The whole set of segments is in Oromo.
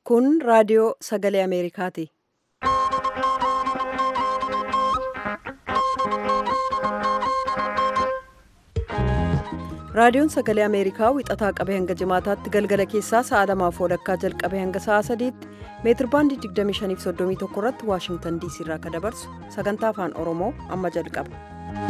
Kun raadiyoo sagalee Ameerikaati. Raadiyoon sagalee Ameerikaa wixataa qabee hanga jimaataatti galgala keessaa sa'a lamaaf walakkaa jalqabee hanga sa'a sadiitti meetirbaandii 2531 irratti Waashingtan diisii irraa kan dabarsu sagantaa afaan Oromoo amma jalqaba.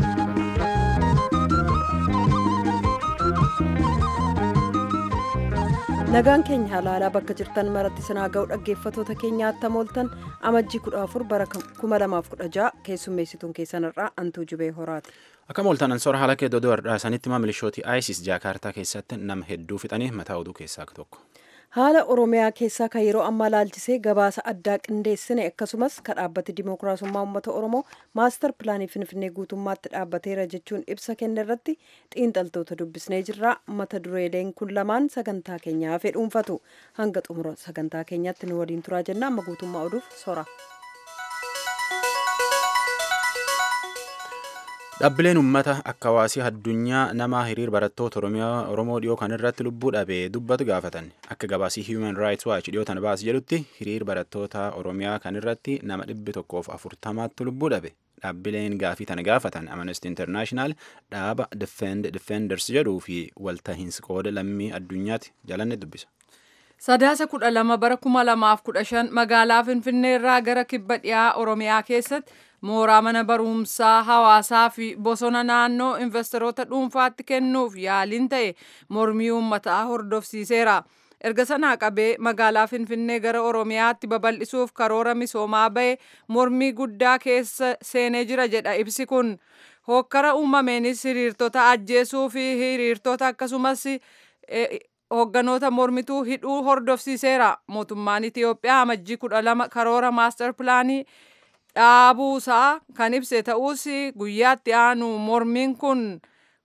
Nagaan keenya halaalaa bakka jirtan maratti sinaa ga'u dhaggeeffatoota keenya attam ooltan amajjii 14 bara 2016 keessummeessituun keessanirraa antuu jubee horaati. Akkam ooltan ansoora haala kee dodoo har'aasanitti milishooti ISIS jaakaartaa keessatti nama hedduu fixanii mataa oduu keessaa tokko. Haala Oromiyaa keessaa kan yeroo ammaa laalchisee gabaasa addaa qindeessine akkasumas kan dhaabbati Dimookiraasummaa Uummata Oromoo maastar pilaanii Finfinnee guutummaatti dhaabbateera jechuun ibsa kenne irratti xiinxaltoota dubbisnee jirra. Mata dureeleen kun lamaan sagantaa keenyaa hafe dhuunfatu. Hanga xumura sagantaa keenyaatti nu waliin turaa jenna. Amma guutummaa oduuf sora. Dhaabbileen uummata akka hawaasii addunyaa nama hiriir barattoota Oromoo dhiyoo kan irratti lubbuu dhabee dubbatu gaafatan. Akka gabaasii Human Rights Watch dhiyootan baas jedhutti hiriir barattoota Oromiyaa kan irratti nama dhibbi tokkoof afurtamaatti lubbuu dhabe. Dhaabbileen gaafii tana gaafatan Amnesty International dhaaba Defend Defenders jedhuu fi waltahiinsi qooda lammii addunyaatti jalanne dubbisa. Sadaasa kudha lama bara kuma lamaaf kudha shan magaalaa Finfinnee irraa gara kibba dhiyaa Oromiyaa keessatti mooraa mana barumsaa hawaasaa fi bosona naannoo investoroota dhuunfaatti kennuuf yaaliin ta'e mormii uummataa hordofsiiseera. Erga sanaa qabee magaalaa Finfinnee gara Oromiyaatti babal'isuuf karoora misoomaa bahe mormii guddaa keessa seenee jira jedha ibsi kun. Hokkara uumameenis hiriirtota ajjeesuu fi hiriirtota akkasumas hoogganoota mormituu hidhuu hordofsiiseera. Mootummaan Itiyoophiyaa amajjii kudha lama karoora maastar pilaanii dhaabuusaa kan ibse ta'us guyyaatti aanu mormiin kun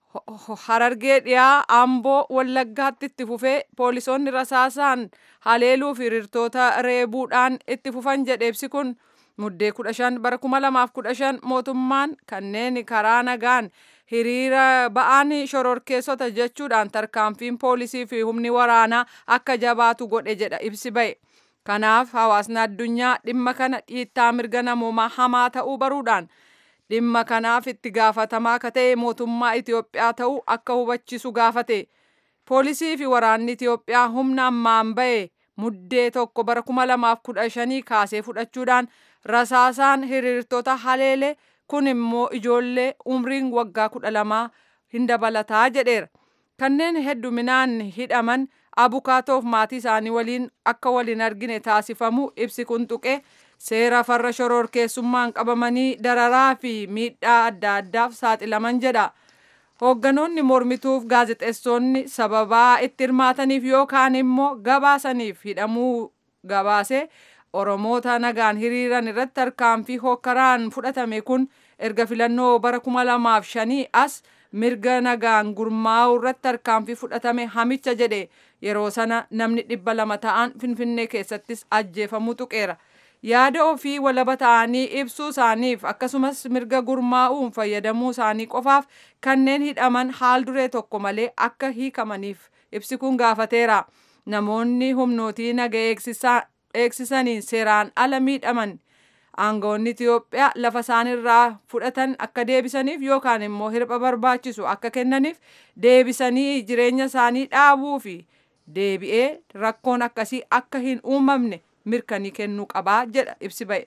harargee dhiyaa amboo wallaggaatti itti fufee poolisoonni rasaasaan haleeluu fi hiriirtota reebuudhaan itti fufan jedhe ibsi kun muddee kudha shan bara kuma lamaaf kudha shan mootummaan kanneen karaa nagaan hiriira ba'aan shororkeessota jechuudhaan tarkaanfiin poolisii fi humni waraanaa akka jabaatu godhe jedha ibsi ba'e. Kanaaf hawaasni addunyaa dhimma kana dhiittaa mirga namoomaa hamaa ta'uu baruudhaan dhimma kanaaf itti gaafatamaa akka ta'e mootummaa Itiyoophiyaa ta'uu akka hubachiisu gaafate. Poolisii fi waraanni Itiyoophiyaa humna ammaan ba'e muddee tokko bara kuma lamaaf kudha shanii kaasee fudhachuudhaan rasaasaan hiriirtota haleele kun immoo ijoollee umriin waggaa kudha lamaa hin dabalataa jedheera. Kanneen hedduminaan hidhaman abukaatoof maatii isaanii waliin akka waliin argine taasifamu ibsi kun tuqe seera farra shororkeessummaan qabamanii dararaa fi miidhaa adda addaaf saaxilaman jedha. Hoogganoonni mormituuf gaazexeessonni sababaa itti hirmaataniif yookaan immoo gabaasaniif hidhamuu gabaase Oromoota nagaan hiriiran irratti tarkaanfii hokkaraan fudhatame kun erga filannoo bara kuma lamaaf shanii as mirga nagaan gurmaa'uu irratti tarkaanfii fudhatame hamicha jedhe yeroo sana namni dhibba lama ta'an finfinnee keessattis ajjeefamuu tuqeera. Yaada ofii walaba ta'anii ibsuu isaaniif akkasumas mirga gurmaa'uun fayyadamuu isaanii qofaaf kanneen hidhaman haal duree tokko malee akka hiikamaniif ibsi kun gaafateera. Namoonni humnootii naga eegsisaniin seeraan ala miidhaman aangawoonni Itiyoophiyaa lafa isaanirraa fudhatan akka deebisaniif yookaan immoo hirpha barbaachisu akka kennaniif deebisanii jireenya isaanii dhaabuu fi deebi'ee rakkoon akkasii akka hin uumamne mirkanii kennuu qabaa jedha ibsi ba'e.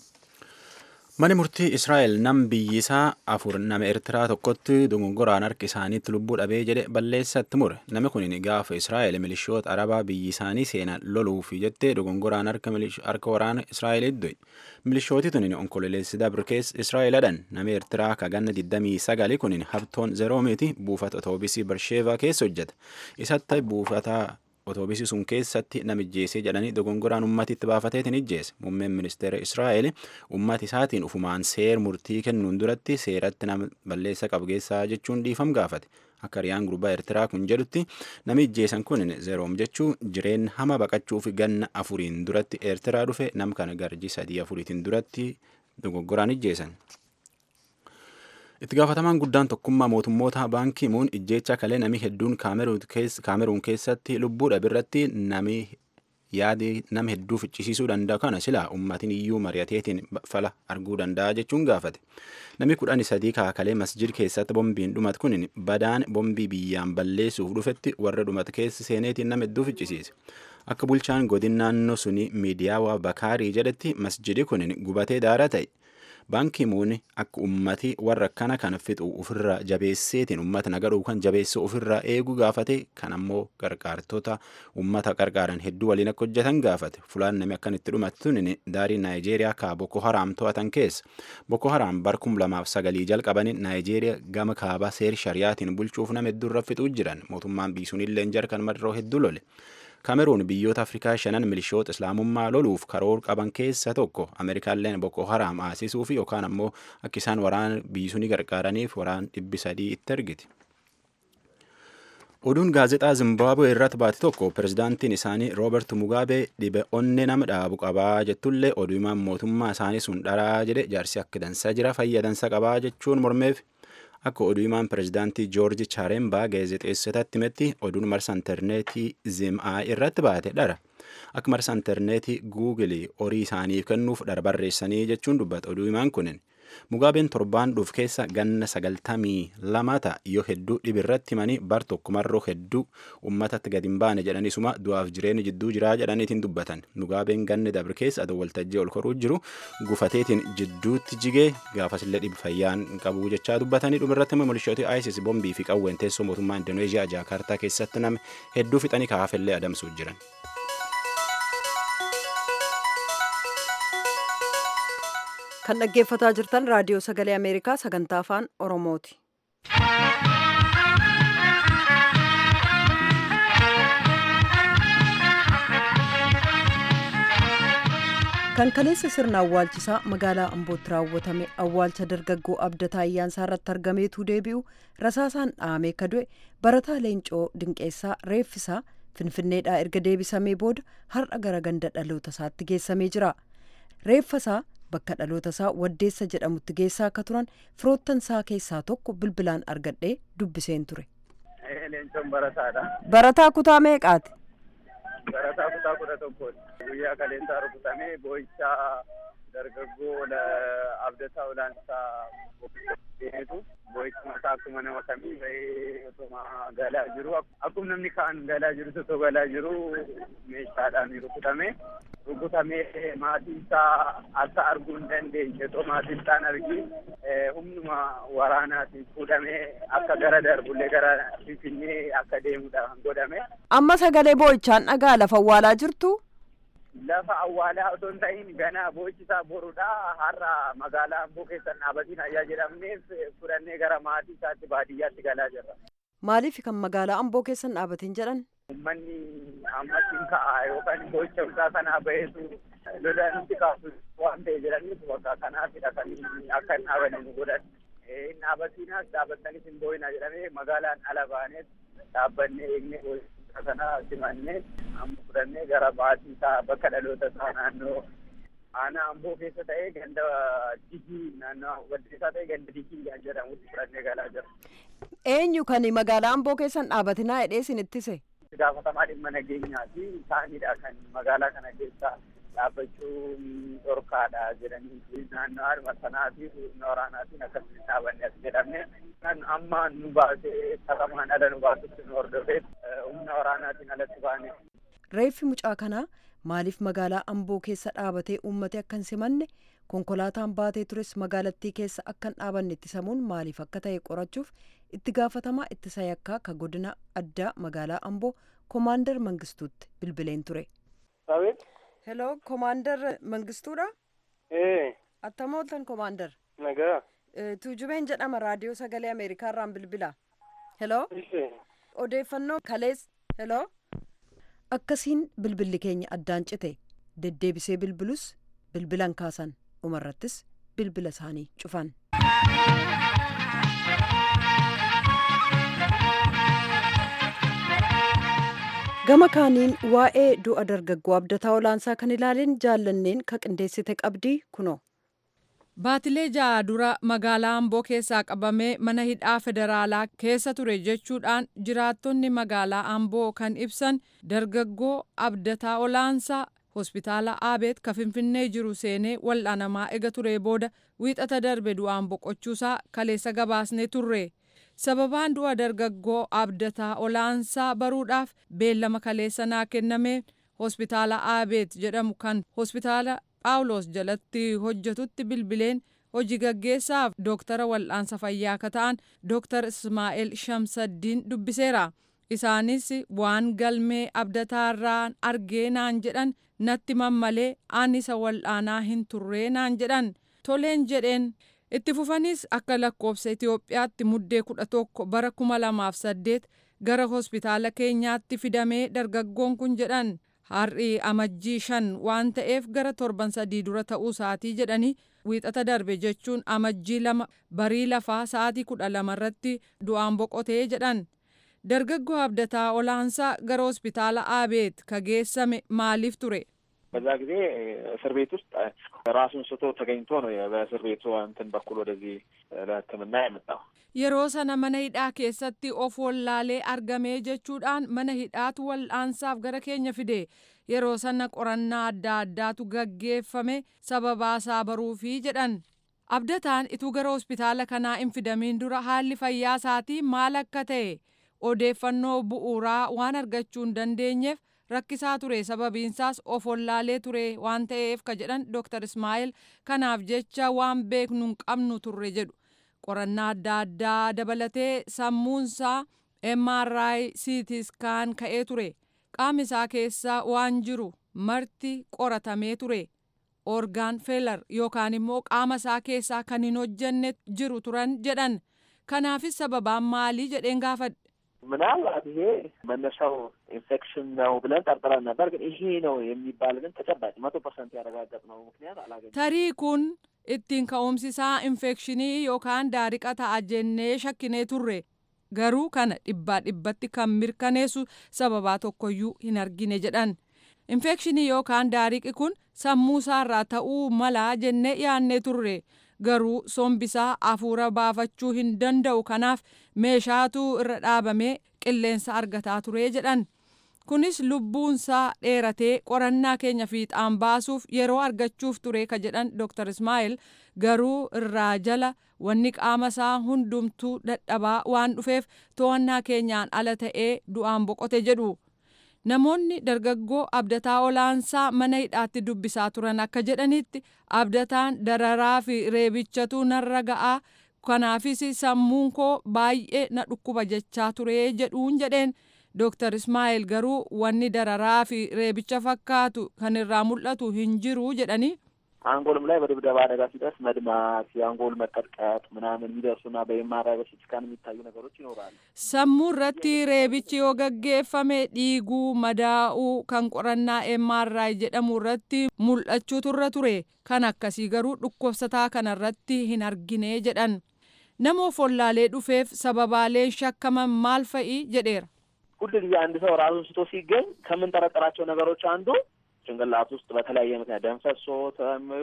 Mani murtii Israa'el nam biyyisaa afur nama Eertiraa tokkotti dogongoraan harki isaaniitti lubbuu dhabee jedhe balleessatti mure. Namni kun gaafa Israa'el milishoota Arabaa biyyi isaanii seenan loluuf jettee dogongoraan harka waraana Israa'elitti du'e. Milishooti tun onkololeessi dabrikees Israa'el adhan nama Eertiraa kaganna 29 kun habtoon zeroomeeti buufata otoobisii Barsheevaa keessa hojjeta. Isatti buufata otoobisii sun keessatti namijjeesee jedhanii dogongoraan ummatitti baafateetiin ijjeese muummeen ministeera israa'el ummati isaatiin ufumaan seer murtii kennuun duratti seeratti nama balleessa qabgeessaa jechuun dhiifam gaafate akka riyaan gurbaa eertiraa kun jedhutti nami ijjeesan kun zeroom jechuun jireen hama baqachuuf ganna afuriin duratti eertiraa dhufe nam kana garji sadii afuriitiin duratti dogoggoraan ijjeesan. itti gaafatamaan guddaan tokkummaa mootummoota baankii muun ijjeecha kalee namni hedduun kaameruun keessatti lubbuu dhabirratti nami yaadi nama hedduu ficcisiisuu danda'u kana silaa ummatiin iyyuu mari'ateetiin fala arguu danda'a jechuun gaafate. Namni kudhanii sadii kaakalee masjid keessatti bombiin dhumat kun badaan bombii biyyaan balleessuuf dhufetti warra dhumat keessa seeneetiin nama hedduu ficcisiise. Akka bulchaan godin naannoo suni miidiyaa Bakaarii jedhetti masjidi kun gubatee daara ta'e. Baankii muuni akka ummati warra akkana kana fixu ofirraa jabeesseetiin ummata nagadhuu kan jabeesse ofirraa eeguu gaafate kan ammoo gargaartota ummata gargaaran hedduu waliin akka hojjetan gaafate fulaan namni akkan itti dhumattuun daarii naayijeeriyaa kaa Boko Haraam to'atan keessa Boko Haraam bar kum lamaaf sagalii jalqabanii naayijeeriyaa gama kaabaa seer shariyaatiin bulchuuf nama hedduu irra fixuu jiran mootummaan biisuun illee jarkan madaroo hedduu lole. Kameruun biyyoota Afrikaa shanan milishoota islaamummaa loluuf karoor qaban keessa tokko Ameerikaalleen Boko Haraam aasisuuf yookaan ammoo akka isaan waraana biisuu gargaaraniif waraan dhibbi sadii itti ergiti. Oduun gaazexaa Zimbaabuwee irratti baate tokko pirezidaantiin isaanii Roobert Mugaabee dhibe onnee nama dhaabu qabaa jettullee oduu himaan mootummaa isaanii sun dharaa jedhe jaarsi akka dansaa jira fayyadansa qabaa jechuun mormeef akka oduu himaan pirezidaantii joorji chaarembaa gaazexeessotatti himetti oduun marsa intarneetii zim'aa irratti baate dhara akka marsa intarneetii guugilii horii isaaniif kennuuf dhara barreessanii jechuun dubbata oduu himaan kunin mugaabeen torbaan dhuuf keessa ganna sagaltamii lama ta'a yoo hedduu dhibirratti himanii bar tokko marroo hedduu ummatatti gadi hin baane jedhanisuma du'aaf jireenya jidduu jiraa jedhaniitiin dubbatan mugaabeen ganni dabre keessa adoo waltajjii ol koruu jiru gufateetiin jidduutti jigee gaafasillee dhibi fayyaan qabu jechaa dubbatanii dhumirratti immoo milishooti isis bombii fi qawween teessoo mootummaa indoneeziyaa jaakartaa keessatti nama hedduu fixanii kaafellee adamsuuf jiran. kan dhaggeeffataa jirtan raadiyoo sagalee ameerikaa sagantaa afaan oromooti. kan kaleessa sirna awwaalchisaa magaalaa ambootti raawwatame awwaalcha dargaggoo abdataa ayyaansaa irratti argameetu deebi'u rasaasaan dhahamee ka du'e barataa leencoo dinqeessaa reeffisaa finfinneedhaa erga deebisamee booda har'a gara ganda dhaloota isaatti geessamee jira reeffasaa bakka dhaloota isaa waddeessa jedhamutti geessaa akka turan firoottan isaa keessaa tokko bilbilaan argadhee dubbiseen ture. Leencoon barataadha. Barataa kutaa meeqaati? Barataa kutaa kudha tokkooti. Guyyaa kaleensaa rukutamee boo'ichaa dargaggoo abdataa olaansaa deemetu boo'icha mataa akkuma nama kamii bahee otuma galaa jiru akkuma namni kaan galaa jiru otoo galaa jiru meeshaadhaan rukutame rukutamee maatii isaa akka arguu hin dandeenye otoo maatii isaan argi humnuma waraanaatiin fuudhamee akka gara darbullee gara finfinnee akka deemudhaan godhame. Amma sagalee boo'ichaan dhagaa lafa awwaalaa jirtu. lafa awwaalaa otoo hin ta'in ganaa boo'ichisaa borudha har'a magaalaa amboo keessan dhaabatiin ayyaa jedhamneef fudhannee gara maatii isaatti baadiyyaatti galaa jirra. Maaliif kan magaalaa amboo keessan dhaabatiin jedhan? Uummanni ammatiin ka'a yookaan boo'icha isaa kanaa baheetu lola nutti kaasu waan ta'e jedhaniif bakka kanaafidha kan akka hin dhaabanne nu godhan. Hin dhaabatiinas dhaabattanis hin boo'ina jedhamee magaalaan ala baanees dhaabbannee eegnee boo'icha kana simannee amma fudhannee gara maatii isaa bakka dhaloota isaa naannoo aanaa amboo keessa ta'ee ganda digii naannoo waddeessaa ta'ee ganda digii kan jedhamutti fudhannee galaa jira. Eenyu kan magaalaa amboo keessan dhaabatinaa hidhee isin ittise? Gaafatamaa dhimma nageenyaati isaanidha kan magaalaa kana keessa dhaabbachuun dhorkaadha jedhanii naannoo harma sanaatii humna waraanaatiin akkasitti dhaabanne as jedhamne kan amma nu baasee saqamaan ala nu baasutti nu hordofeef humna waraanaatiin alatti baane. Reeffi mucaa kanaa maaliif magaalaa amboo keessa dhaabatee uummate akka hin simanne konkolaataan baatee tures magaalattii keessa akka hin dhaabanne ittisamuun maaliif akka ta'e qorachuuf itti gaafatamaa ittisa yakkaa ka godina addaa magaalaa amboo koomaandar mangistuutti bilbileen ture. Hello, Commander Mangistuudha? Ee. Attama ooltan Commander? Nagaa. Tuujubeen jedhama raadiyoo sagalee Ameerikaa irraan bilbila. Hello? Odeeffannoo kalees. Hello? Akkasiin bilbilli keenya addaan cite deddeebisee bilbilus bilbilan kaasan dhumarrattis bilbila isaanii cufan. gama kaaniin waa'ee du'a dargaggoo abdataa olaansaa kan ilaaleen jaallanneen ka qindeessite qabdii kunoo. Baatilee ja'a dura magaalaa Amboo keessaa qabamee mana hidhaa federaalaa keessa ture jechuudhaan jiraattonni magaalaa Amboo kan ibsan dargaggoo abdataa olaansaa hospitaala Aabeet ka Finfinnee jiru seenee wal'aanamaa ega ture booda wiixata darbe du'aan boqochuusaa kaleessa gabaasnee turre. Sababaan du'a dargaggoo abdataa olaansaa baruudhaaf beellama kaleessa naa kenname hospitaala Aabeet jedhamu kan hospitaala Phaawulos jalatti hojjetutti bilbileen hojii gaggeessaaf dooktara wal'aansa fayyaa akka ta'an dooktar Ismaa'eel Shamsaddiin dubbiseera. Isaanis waan galmee abdataarraan argee naan jedhan natti mammalee aan isa wal'aanaa hin turree naan jedhan toleen jedheen itti fufanis akka lakkoofsa Itoophiyaatti muddee kudha tokko bara kuma lamaaf saddeet gara hospitaala keenyaatti fidamee dargaggoon kun jedhan har'i amajjii shan waan ta'eef gara torban sadii dura ta'uu isaatii jedhanii wiixata darbe jechuun amajjii lama barii lafaa sa'aatii kudha lamarratti du'aan boqotee jedhan. dargaggoo abdataa olaansaa gara hospitaala aabeet ka geessame maaliif ture? በዛ ጊዜ እስር ቤት ውስጥ ራሱን ስቶ ተገኝቶ ነው በእስር ቤቱ እንትን በኩል ወደዚህ ለሕክምና የመጣው። yeroo sana mana hidhaa keessatti of wallaalee argamee jechuudhaan mana hidhaatu wal'aansaaf gara keenya fide yeroo sana qorannaa adda addaatu gaggeeffame sababaasaa baruufii jedhan abdataan ituu gara hospitaala kanaa hin fidamiin dura haalli fayyaa isaatii maal akka ta'e odeeffannoo bu'uuraa waan argachuu hin dandeenyeef rakkisaa ture sababiinsaas of wallaalee ture waan ta'eef ka jedhan dooktar ismaa'eel kanaaf jecha waan beeknu hin qabnu turre jedhu qorannaa adda addaa dabalatee sammuunsaa mri ct skaan ka'ee ture qaama isaa keessaa waan jiru marti qoratamee ture orgaan feelar yookaan immoo qaama isaa keessaa kan hin hojjenne jiru turan jedhan kanaafis sababaan maalii jedheen gaafadhe ምናልባት ይሄ መነሻው ኢንፌክሽን ነው ብለን ጠርጥረን ነበር። ግን ይሄ ነው የሚባል ግን ተጨባጭ መቶ ፐርሰንት ያረጋገጥነው ምክንያት አላገኘንም። tarii kun ittiin ka'umsisaa infekshinii yookaan daariqa ta'a jennee shakkinee turre garuu kana dhibbaa dhibbatti kan mirkaneessu sababaa tokkoyyuu hin argine jedhan infekshinii yookaan daariqi kun sammuu isaarraa ta'uu malaa jennee yaannee turre garuu sombisaa afuura baafachuu hin danda'u kanaaf meeshaatu irra dhaabamee qilleensa argataa ture jedhan kunis lubbuunsaa dheeratee qorannaa keenya fiixaan baasuuf yeroo argachuuf ture ka jedhan dr ismaa'eel garuu irraa jala wanni qaama isaa hundumtuu dadhabaa waan dhufeef to'annaa keenyaan ala ta'ee du'aan boqote jedhu namoonni dargaggoo abdataa olaansaa mana hidhaatti dubbisaa turan akka jedhanitti abdataan dararaa fi reebichatu narra ga'aa kanaafis sammuun koo baay'ee na dhukkuba jechaa ture jedhuun jedheen Dooktar Ismaa'eel garuu wanni dararaa fi reebicha fakkaatu kan irraa mul'atu hin jiru jedhanii አንጎልም ላይ በድብደባ አደጋ ሲደርስ መድማት፣ የአንጎል መቀጥቀጥ ምናምን የሚደርሱና በኤምአርአይ በሲቲ ስካን የሚታዩ ነገሮች ይኖራሉ። sammuu irratti reebichi yoo gaggeeffame dhiiguu madaa'uu kan qorannaa MRI jedhamu irratti mul'achuutu irra ture kan akkasii garuu dhukkubsataa kana irratti hin argine jedhan nama follaalee dhufeef sababaaleen shakkaman maal fa'i jedheera. ሁል ጊዜ አንድ ሰው ራሱን ስቶ ሲገኝ ከምንጠረጠራቸው ነገሮች አንዱ ጭንቅላት ውስጥ በተለያየ ምክንያት ደም ፈሶት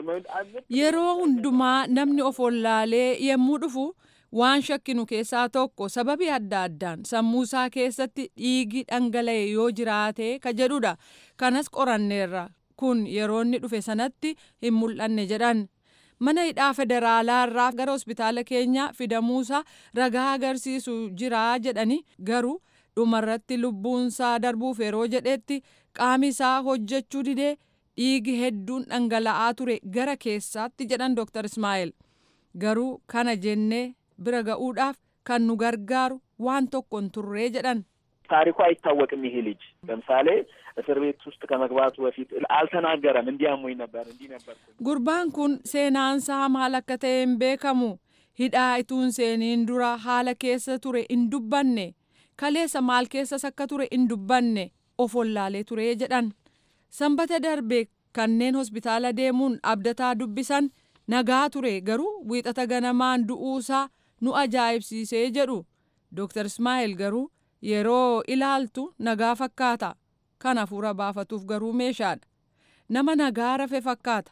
yeroo hundumaa namni of wallaalee yommuu dhufu waan shakkinu keessaa tokko sababii adda addaan sammuu isaa keessatti dhiigi dhangala'e yoo jiraate ka jedhudha kanas qoranneerra kun yeroo inni dhufe sanatti hin mul'anne jedhan mana hidhaa federaalaa irraa gara hospitaala keenya fidamuusaa ragaa agarsiisu jira jedhani garuu dhumarratti lubbuunsaa darbuuf yeroo jedhetti qaami isaa hojjechuu didee dhiigi hedduun dhangala'aa ture gara keessaatti jedhan Dr. Ismaa'eel. Garuu kana jennee bira ga'uudhaaf kan nu gargaaru waan tokko hin turree jedhan. ታሪኩ አይታወቅም። ይሄ ልጅ ለምሳሌ እስር ቤት ውስጥ ከመግባቱ በፊት አልተናገረም። እንዲያሙኝ ነበር እንዲህ ነበር። Gurbaan kun seenaansaa maal akka ta'e hin beekamu. Hidhaa ituun seeniin dura haala keessa ture hin dubbanne. Kaleessa maal keessas akka ture hin dubbanne of wallaalee ture jedhan. Sanbata darbe kanneen hospitaala deemuun abdataa dubbisan nagaa ture garuu wiixata ganamaan du'uusaa nu ajaa'ibsiisee jedhu. Dr. Ismaa'eel garuu yeroo ilaaltu nagaa fakkaata. Kan hafuura baafatuuf garuu meeshaadha. Nama nagaa rafe fakkaata.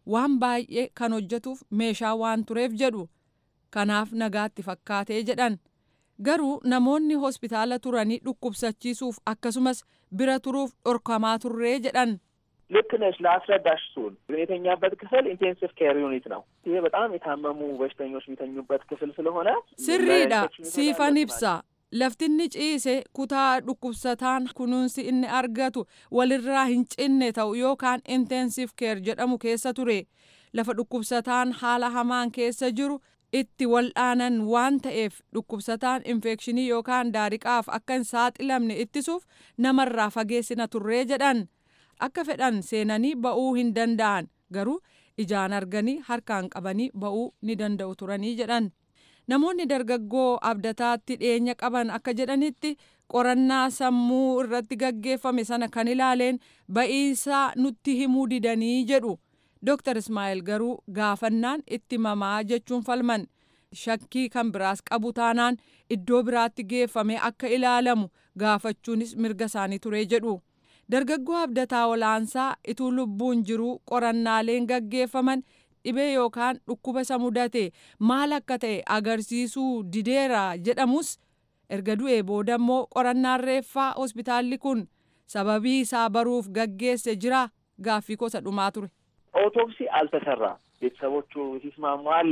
waan baay'ee kan hojjetuuf meeshaa waan tureef jedhu kanaaf nagaatti fakkaatee jedhan garuu namoonni hospitaala turanii dhukkubsachiisuuf akkasumas bira turuuf dhorkamaa turree jedhan ልክ ነሽ። ለአስረዳሽ ሱን የተኛበት ክፍል ኢንቴንሲቭ ኬር ዩኒት ነው። ይሄ በጣም የታመሙ በሽተኞች የሚተኙበት ክፍል ስለሆነ sirriidha siifan ibsa laftinni ciise kutaa dhukkubsataan kunuunsi inni argatu walirraa hin cinne ta'u yookaan intensive care jedhamu keessa ture lafa dhukkubsataan haala hamaan keessa jiru itti waldhaanan waan ta'eef dhukkubsataan infekshinii yookaan daariqaaf akka hin saaxilamne ittisuuf namarraa fageessina turree jedhan akka fedhan seenanii ba'uu hin danda'an garuu ijaan arganii harkaan qabanii ba'uu ni danda'u turanii jedhan. namoonni dargaggoo abdataatti dhiyeenya qaban akka jedhanitti qorannaa sammuu irratti gaggeeffame sana kan ilaaleen ba'iisaa nutti himuu didanii jedhu Dr. Ismaa'eel garuu gaafannaan itti mamaa jechuun falman shakkii kan biraas qabu taanaan iddoo biraatti geeffame akka ilaalamu gaafachuunis mirga isaanii ture jedhu. Dargaggoo abdataa olaansaa ituu lubbuun jiruu qorannaaleen gaggeeffaman dhibee yookaan dhukkuba isa mudate maal akka ta'e agarsiisuu dideera jedhamus erga du'ee booda immoo qorannaan reeffaa hospitaalli kun sababii isaa baruuf gaggeesse jira gaaffii kosa dhumaa ture. ኦቶፕሲ አልተሰራም። ቤተሰቦቹ ሲስማሙ አለ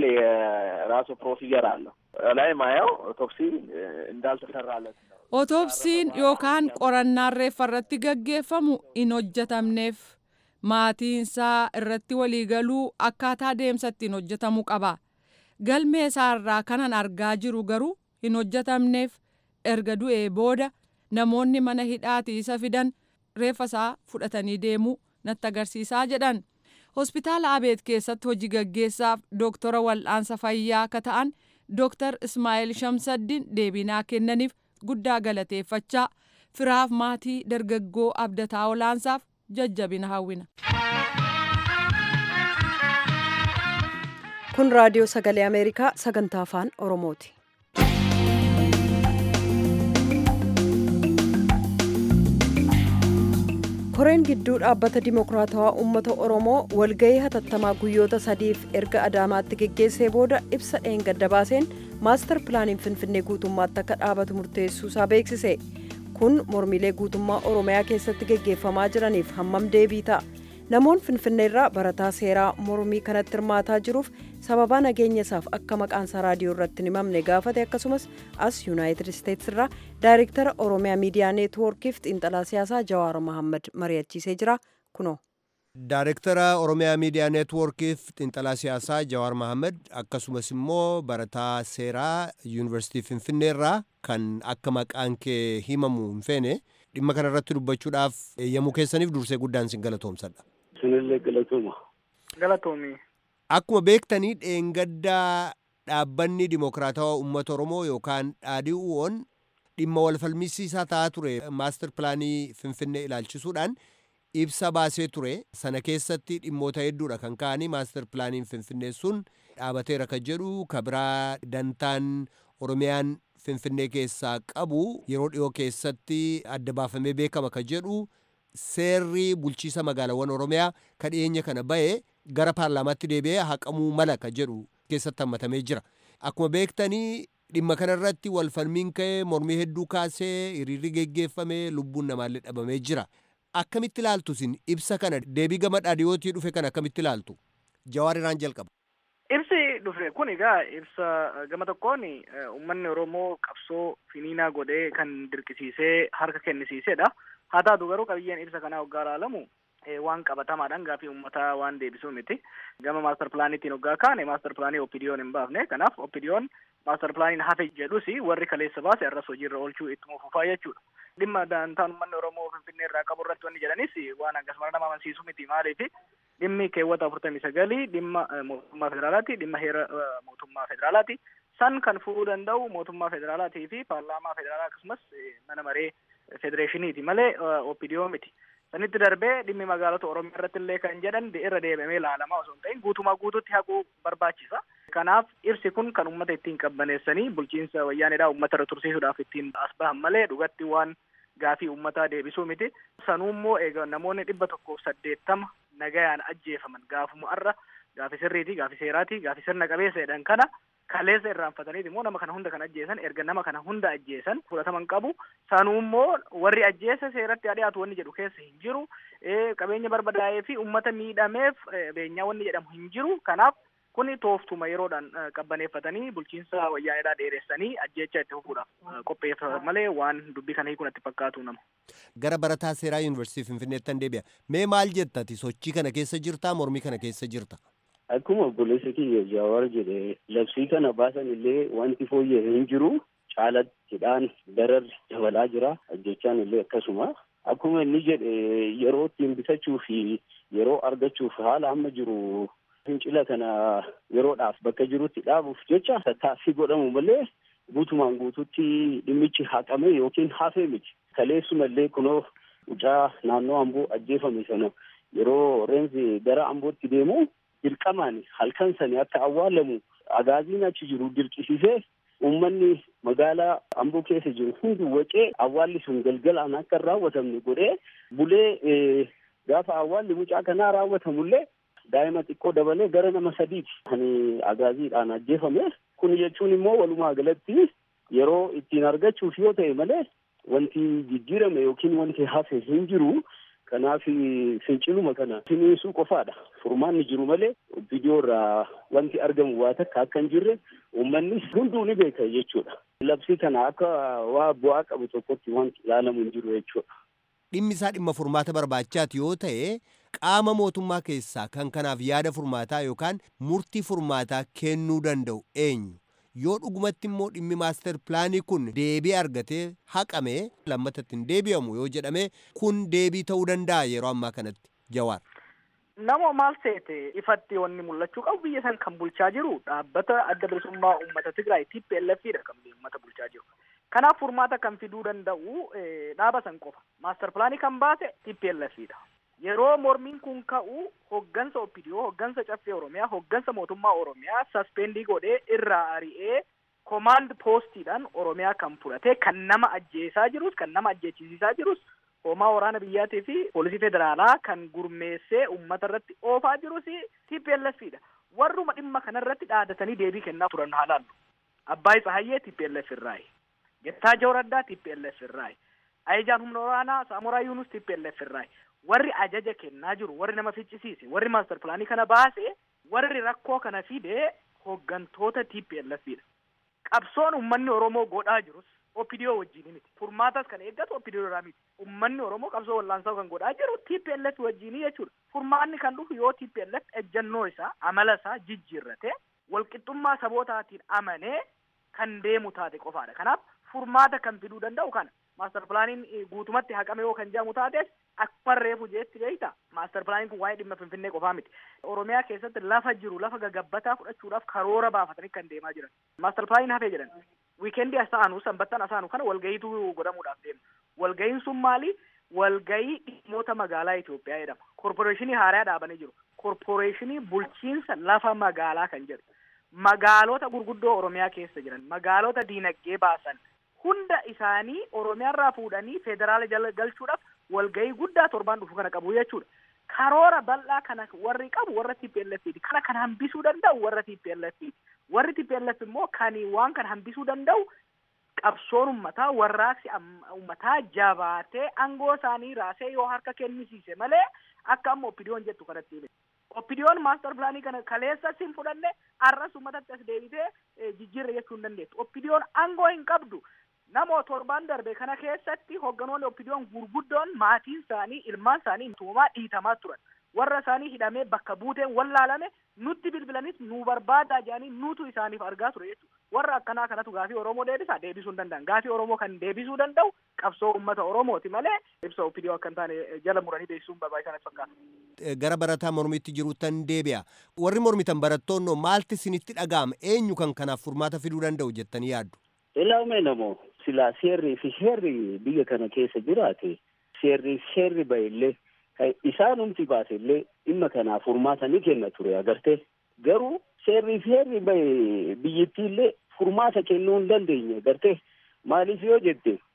የራሱ ፕሮሲጀር አለው ላይ ማየው ኦቶፕሲ እንዳልተሰራለት ነው። Otoopsiin yookaan qorannaan reeffa irratti gaggeeffamu hin hojjetamneef maatiinsaa irratti waliigaluu akkaataa deemsa ittiin hojjetamuu qaba. Galmee isaarraa kanan argaa jiru garuu hin hojjetamneef erga du'ee booda namoonni mana hidhaati isa fidan reeffa isaa fudhatanii deemuu natti agarsiisaa jedhan. Hospitaala Abeet keessatti hojii gaggeessaaf dooktora wal'aansa fayyaa akka ta'an dooktar Ismaa'eel Shamsaddin deebinaa kennaniif guddaa galateeffachaa firaaf maatii dargaggoo abdataa olaansaaf jajjabina hawwina. kun raadiyoo sagalee ameerikaa sagantaa afaan oromooti. koreen gidduu dhaabbata dimokiraatawaa uummata oromoo walgahii hatattamaa guyyoota sadiif erga adaamaatti geggeessee booda ibsa dheengadda baaseen maastar pilaaniin finfinnee guutummaatti akka dhaabatu murteessuusaa beeksise kun mormiilee guutummaa oromiyaa keessatti geggeeffamaa jiraniif hammam deebii ta'a namoonni finfinneerraa barataa seeraa mormii kanatti hirmaataa jiruuf sababaa nageenya isaaf akka maqaansaa raadiyoo irratti hin himamne gaafate akkasumas as yuunaayitid isteetsi irraa daayirektara oromiyaa miidiyaa neetwoorkiif xiinxalaa siyaasaa jawaar mahammad mari'achiisee jira kunoo. Daayirektara Oromiyaa Miidiyaa Neetwoorkiif xiinxalaa siyaasaa Jawaar Mahammad akkasumas immoo barataa seeraa Yuunivarsiitii Finfinneerraa kan akka maqaan kee himamu hin feene dhimma kana irratti dubbachuudhaaf eeyyamuu keessaniif dursee guddaan sin galatoomsadha. Sinillee galatooma. Galatoomi. Akkuma beektanii dheengaddaa dhaabbanni dimokiraatawaa uummata Oromoo yookaan dhaadhii'uun dhimma wal falmisiisaa ta'aa ture maastar pilaanii Finfinnee ilaalchisuudhaan ibsa baasee ture sana keessatti dhimmoota hedduudha kan ka'anii maastar pilaaniin finfinnee sun dhaabateera kan jedhu kabiraa dantaan oromiyaan finfinnee keessaa qabu yeroo dhiyoo keessatti adda baafamee beekama kan jedhu seerri bulchiisa magaalaawwan oromiyaa kan dhiyeenya kana bahe gara paarlaamaatti deebi'ee haqamuu mala kan jedhu keessatti hammatamee jira akkuma beektanii dhimma kanarratti wal falmiin ka'ee mormii hedduu kaasee hiriirri geggeeffame lubbuun namaallee dhabamee jira. akkamitti ilaaltu isin ibsa kana deebii gama dhaadhiyootii dhufe kana akkamitti ilaaltu jawaar irraan jalqaba. Ibsi dhufe kun egaa ibsa gama tokkoon uummanni Oromoo qabsoo finiinaa godhee kan dirqisiisee harka kennisiisedha. Haa taatu garuu qabiyyeen ibsa kanaa hoggaa ilaalamu waan qabatamaadhaan gaafii uummataa waan deebisuu miti. Gama maastar pilaaniitiin hoggaa kaane maastar pilaanii oppidiyoon hin baafne. Kanaaf oppidiyoon maastar pilaaniin hafe jedhus warri kaleessa baase arras hojiirra oolchuu ittuma fufaa jechuudha. dhimma daantaan uummanni Oromoo Finfinnee irraa qabu irratti wanni jedhanis waan akkasuma nama amansiisu miti maaliif dhimmi keewwata afurtamii sagalii dhimma mootummaa federaalaati dhimma heera mootummaa federaalaati san kan fuudhuu danda'u mootummaa federaalaatii fi paarlaamaa federaalaa akkasumas mana maree federeeshiniiti malee opidiyoo miti. Sanitti darbee dhimmi magaalota Oromiyaa irratti illee kan jedhan irra deebamee ilaalamaa osoo hin ta'in guutumaa guutuutti haquu barbaachisa. Kanaaf ibsi kun kan uummata ittiin qabbaneessanii bulchiinsa wayyaaneedhaa uummata irra tursiisuudhaaf ittiin as bahan malee dhugatti waan gaafii uummataa deebisuu miti. Sanuummoo egaa namoonni dhibba tokkoof saddeettama nagayaan ajjeefaman gaafuma arra gaafi sirriiti gaafi seeraati gaafi sirna qabeessa jedhan kana kaleessa irraanfataniiti immoo nama kana hunda kan ajjeesan erga nama kana hunda ajjeesan fudhataman qabu sanuummoo warri ajjeese seeratti dhiyaatu wanni jedhu keessa hin jiru qabeenya barbadaa'ee fi uummata miidhameef beenyaa wanni jedhamu hin jiru kanaaf kuni tooftuma yeroodhaan qabbaneeffatanii bulchiinsa wayyaanedhaa dheeressanii ajjeechaa itti fufuudhaaf qopheeffatan malee waan dubbii kana hiikun itti fakkaatu nama. Gara barataa seeraa yuunivarsiitii Finfinneettan deebi'a. Mee maal jettati sochii kana keessa jirtaa mormii kana keessa jirta? Akkuma obboleessa kiyya Jawaar jedhe labsii kana baasan illee wanti fooyya'e hin jiru caalattiidhaan dararri dabalaa jira ajjechaan illee akkasuma akkuma inni jedhe yeroo ittiin bitachuu fi yeroo argachuuf haala amma jiru fincila kana yeroodhaaf bakka jirutti dhaabuuf jecha tattaaffii godhamu malee guutumaan guututti dhimmichi haqame yookiin hafee miti kaleessuma illee kunoo mucaa naannoo amboo ajjeefame sana yeroo reenzi gara ambootti deemu dirqamaan halkan sani akka awwaalamu agaaziin achi jiru dirqisiisee uummanni magaalaa amboo keessa jiru hundi wacee awwaalli sun galgalaan akka hin raawwatamne godhee bulee gaafa awwaalli mucaa kanaa raawwatamullee daa'ima xiqqoo dabalee gara nama sadiiti kan agaaziidhaan ajjeefame kun jechuun immoo walumaa galatti yeroo ittiin argachuuf yoo ta'e malee wanti jijjiirame yookiin wanti hafe hin jiru kanaaf finciluma kana finiisuu qofaadha furmaanni jiru malee viidiyoo irraa wanti argamu waa takka akka hin jirre uummannis hunduu ni beeka jechuudha labsii kana akka waa bu'aa qabu tokkotti wanti ilaalamu hin jiru jechuudha. Dhimmi isaa dhimma furmaata barbaachaati yoo ta'e qaama mootummaa keessaa kan kanaaf yaada furmaataa yookaan murtii furmaataa kennuu danda'u eenyu? yoo dhugumatti immoo dhimmi maaster pilaanii kun deebii argatee haqame lammatatti hin deebi'amu yoo jedhame kun deebii ta'uu danda'a yeroo ammaa kanatti jawaar. Nama maal seete ifatti wanni mul'achuu qabu biyya san kan bulchaa jiru dhaabbata adda bilisummaa uummata Tigraay TPLFidha kan uummata bulchaa jiru. Kanaaf furmaata kan fiduu danda'u dhaaba san qofa. Maaster pilaanii kan baase TPLFidha. Yeroo mormiin kun ka'u hoggansa OPDO, hoggansa caffee Oromiyaa, hoggansa mootummaa Oromiyaa saspendii godhee irraa ari'ee komaand poostiidhaan Oromiyaa kan fudhate kan nama ajjeesaa jirus kan nama ajjeechisiisaa jirus hoomaa waraana biyyaatii fi poolisii federaalaa kan gurmeessee uummata irratti oofaa jirus TPLFidha. Warruma dhimma kanarratti dhaadatanii deebii kennaa turan haa laallu. Abbaay Tsahayyee TPLF irraayi. Gettaachoo Raddaa TPLF irraayi. Ayijaan humna waraanaa Saamoraa Yuunus TPLF irraayi. warri ajaja kennaa jiru warri nama ficcisiise warri maaster pilaanii kana baase warri rakkoo kana fide hoggantoota TPLFidha. Qabsoon uummanni Oromoo godhaa jirus OPDO wajjin miti. Furmaatas kan eeggatu OPDO irraa miti. Uummanni Oromoo qabsoo wallaansaa kan godhaa jiru TPLF wajjin jechuudha. Furmaanni kan dhufu yoo TPLF ejjannoo isaa amala isaa jijjiirrate walqixxummaa sabootaatiin amanee kan deemu taate qofaadha. Kanaaf furmaata kan fiduu danda'u kana. maaster pilaaniin guutumatti haqame yoo kan jedhamu taates akkuma reefu jeetti beeyta maaster pilaaniin kun waa'ee dhimma finfinnee qofaa miti oromiyaa keessatti lafa jiru lafa gagabbataa fudhachuudhaaf karoora baafatanii kan deemaa jiran maaster pilaaniin hafee jedhan wiikeendii asaanu sanbattan asaanu kana walgayiitu godhamuudhaaf deema walgayiin sun maali walgayii dhimmoota magaalaa Itoophiyaa jedhama korporeeshinii haaraa dhaabanii jiru korporeeshinii bulchiinsa lafa magaalaa kan jedhu magaalota gurguddoo oromiyaa keessa jiran magaalota diinagdee baasan hunda isaanii oromiyaarraa fuudhanii federaala jala galchuudhaaf walgahii guddaa torbaan dhufu kana qabu jechuudha. Karoora bal'aa kana warri qabu warra TPLFiti. Kana kan hambisuu danda'u warra TPLFiti. Warri TPLF immoo kan waan kana hambisuu danda'u qabsoon ummataa warraaqsi ummataa jabaatee aangoo isaanii raasee yoo harka kennisiise malee akka amma oppidiyoon jettu kanatti hime. Oppidiyoon maaster pilaanii kana kaleessas hin fudhanne arras ummatatti as deebitee jijjiirra jechuu hin dandeettu. Oppidiyoon aangoo hin qabdu. Namoo torbaan darbe kana keessatti hogganoonni oppidiyoon gurguddoon maatiin isaanii ilmaan isaanii tuumaa dhiitamaa turan. Warra isaanii hidhamee bakka buuteen wallaalame nutti bilbilanis nu barbaadaa jedhanii nutu isaaniif argaa ture jechuudha. Warra akkanaa kanatu gaafii Oromoo deebisa deebisuu hin danda'an. Gaafii Oromoo kan deebisuu danda'u qabsoo uummata Oromooti malee ibsa oppidiyoo akka hin taane jala muranii beeksisuun barbaachisaa fakkaata. Gara barataa mormitti jiruuttan deebi'a. Warri mormitan barattoonnoo maalti isinitti dhaga'ama eenyu kan kanaaf furmaata fiduu danda'u jettanii yaaddu? Ilaawme namoo silaa seerrii fi heerri biyya kana keessa jiraate seerrii fi heerri ba'ellee isaanumti baase illee dhimma kanaaf furmaata ni kenna ture agartee garuu seerrii fi heerri ba'e biyyattii illee furmaata kennuu hin dandeenye agartee maaliif yoo jette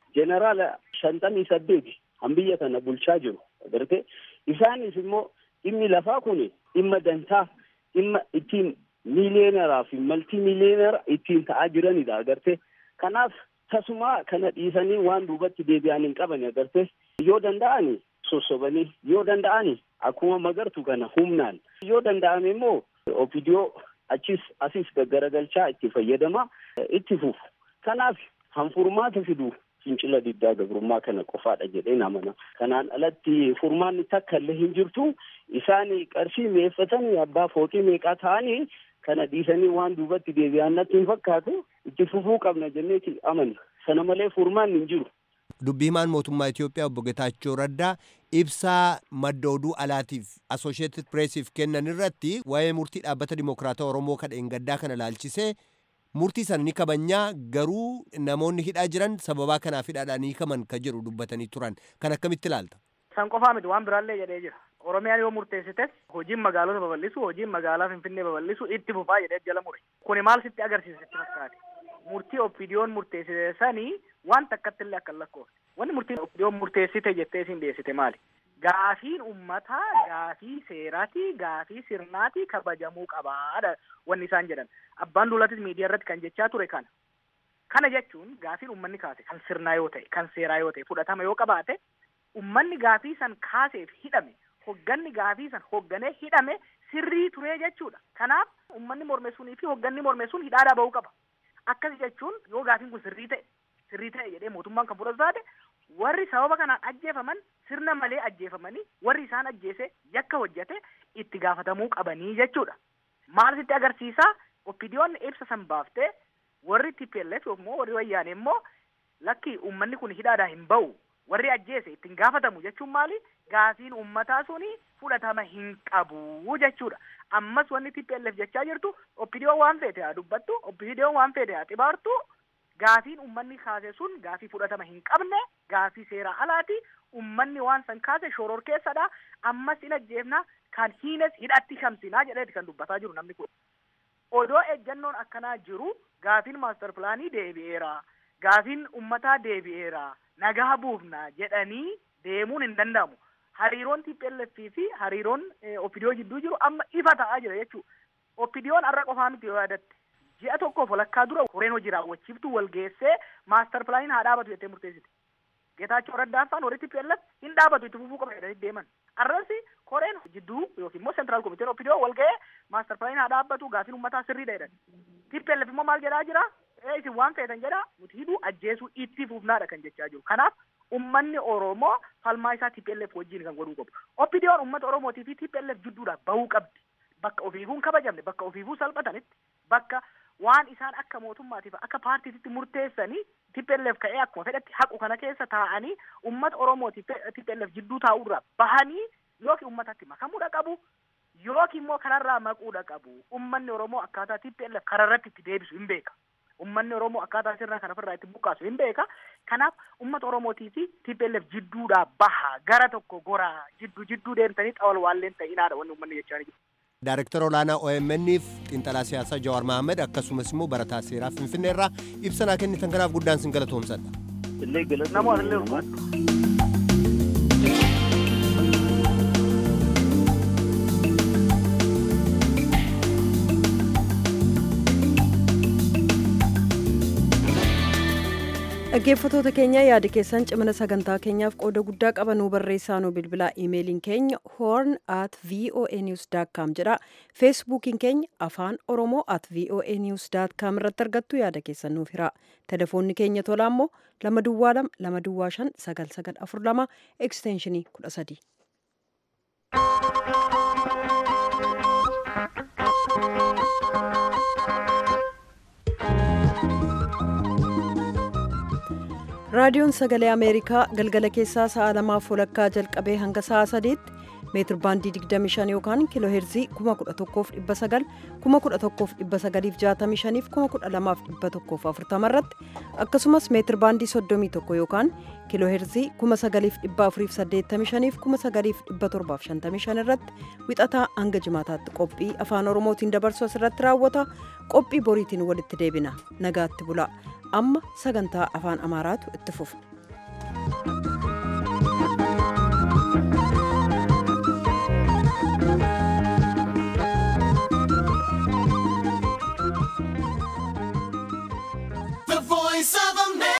jeneraala shantamii saddeeti han biyya kana bulchaa jiru agartee isaanis immoo dhimmi lafaa kun dhimma dantaa dhimma ittiin miiliyeenaraa fi maltii miiliyeenara ittiin ta'aa jiranidha agartee kanaaf tasuma kana dhiisanii waan duubatti deebi'an hin qaban agartee yoo danda'ani sossobanii yoo danda'ani akkuma magartu kana humnaan yoo danda'ame immoo opidiyoo achis asis gaggaragalchaa itti fayyadama itti fufu kanaaf hanfurmaata fidu fincila diddaa gabrummaa kana qofaadha jedheen amana kanaan alatti furmaanni takka illee hin jirtu isaan qarshii meeffatanii abbaa fooqii meeqaa ta'anii kana dhiisanii waan duubatti deebi'an natti hin fakkaatu itti fufuu qabna jenneeti amanna sana malee furmaanni hin jiru. dubbii himaan mootummaa Itoophiyaa obbo Getaachoo Raddaa ibsaa madda oduu alaatiif Associated Pressiif kennan irratti waa'ee murtii dhaabbata Dimokiraata Oromoo kadheen gaddaa kana laalchisee murtii sana ni kabajnaa garuu namoonni hidhaa jiran sababaa kanaaf hidhaadhaan hiikaman ka jedhu dubbatanii turan kan akkamitti ilaalta. San qofaa miti waan biraallee jedhee jira. Oromiyaan yoo murteessites hojiin magaalota babal'isu hojiin magaalaa Finfinnee babal'isu itti fufaa jedhee jala mure. Kuni maal sitti agarsiisa sitti fakkaate? Murtii oppiidiyoon murteessite sanii waan takkatti illee akka lakkoofne. Wanni murtiin oppiidiyoon murteessite jettee isin dhiyeessite maali? Gaafiin uummataa gaafii seeraati gaafii sirnaati kabajamuu qabaadha wanni isaan jedhan. Abbaan duulatis miidiyaa irratti kan jechaa ture kana. Kana jechuun gaafiin uummanni kaase kan sirnaa yoo ta'e kan seeraa yoo ta'e fudhatama yoo qabaate uummanni gaafii san kaaseef hidhame hogganni gaafii san hogganee hidhame sirrii turee jechuudha. Kanaaf uummanni mormeessuunii fi hogganni mormeessuun hidhaadhaa bahuu qaba. Akkas jechuun yoo gaafiin kun sirrii ta'e sirrii ta'e jedhee mootummaan kan fudhatu taate warri sababa kanaan ajjeefaman sirna malee ajjeefamanii warri isaan ajjeese yakka hojjete itti gaafatamuu qabanii jechuudha. Maal sitti agarsiisaa? Oppidiyoon ibsa san baaftee warri TPLF yookiin warri wayyaane immoo lakki uummanni kun hidhaadhaa hin bahu warri ajjeese ittiin gaafatamu jechuun maali? Gaafiin uummataa suni fudhatama hin qabu jechuudha. Ammas wanni TPLF jechaa jirtu oppidiyoon waan feete haa dubbattu, oppidiyoon waan feete haa xibaartu, gaafiin uummanni kaase sun gaafii fudhatama hin qabne, gaafii seera alaati, uummanni waan san kaase shoror keessadha, ammas hin ajjeefna, kan hiines hidhatti shamsinaa jedheeti kan dubbataa jiru namni kun. Odoo ejjannoon akkanaa jiru gaafiin maaster pilaanii deebi'eera, gaafiin uummataa deebi'eera, nagaa buufna jedhanii deemuun hin danda'amu. Hariiroon TPLF fi hariiroon Opidiyoo jidduu jiru amma ifa ta'aa jira jechuudha. Opidiyoon har'a qofaa miti yoo yaadatte. Ji'a tokkoof walakkaa dura koreen hojii raawwachiiftu wal geessee maaster pilaaniin haa dhaabatu jettee murteessite. Geetaachoo Raddaaffaan warri TPLF hin dhaabatu itti fufuu qaba jedhanii deeman. Arrasi koreen jidduu yookiin immoo seentiraal komiteen Opidiyoo wal ga'ee maaster pilaaniin haa dhaabbatu gaafiin uummataa sirriidha jedhan. TPLF immoo maal jedhaa jira? Ee isin waan feetan jedha nuti hidhuu ajjeesuu itti fufnaadha kan jechaa jiru. Kanaaf ummanni Oromoo falmaa isaa TPLF wajjin kan godhuu qabu. Oppidiyoon uummata Oromootii fi TPLF jidduudhaa bahuu qabdi. Bakka ofiifuu kabajamne, bakka ofiifuu salphatanitti, bakka waan isaan akka mootummaatiif akka paartiitti murteessanii TPLF ka'ee akkuma fedhatti haqu kana keessa taa'anii uummata Oromootii TPLF jidduu taa'uurraa bahanii yookiin uummatatti makamuudha qabu. Yookiin immoo kanarraa maquudha qabu. Uummanni Oromoo akkaataa TPLF kararratti itti deebisu hin beeka. Uummanni Oromoo akkaataa sirna kana ofirraa itti buqqaasu hin beeka. Kanaaf uummata Oromootii fi TPLF jidduudhaa baha gara tokko goraa jidduu jidduu deemtanii xawal waalleen ta'inaadha wanni uummanni jechaa jiru. Daarektara olaanaa OMN'if xiinxalaa siyaasaa Jawaar Mahaammad akkasumas immoo barataa seeraa Finfinnee irraa ibsa kennitan kanaaf guddaan sin galatoomsadha. Illee galata Namoota illee ulfaadhu. dhaggeeffatoota keenya yaada keessan cimina sagantaa keenyaaf qooda guddaa qabanuu barreessaa nu bilbilaa iimeeliin keenya horn at voa news com jedha feesbuukiin keenya afaan oromoo at voa news com irratti argattu yaada keessan nuuf hira telefoonni keenya tolaa immoo lama duwwaa lama lama duwwaa shan sagal sagal afur lama ekstenshinii kudha sadii. raadiyoon sagalee ameerikaa galgala keessaa sa'a lamaaf walakkaa jalqabee hanga sa'a sadiitti meetir baandii 25 yookaan kiiloo heerzii 11,900 11,965 fi 12,140 irratti akkasumas meetir baandii 31 yookaan kiiloo heerzii 9,485 fi 9,755 irratti wixataa hanga jimaataatti qophii afaan oromootiin dabarsu asirratti raawwata qophii boriitiin walitti deebina nagaatti bulaa amma sagantaa afaan amaaraatu itti fufa. Thank you.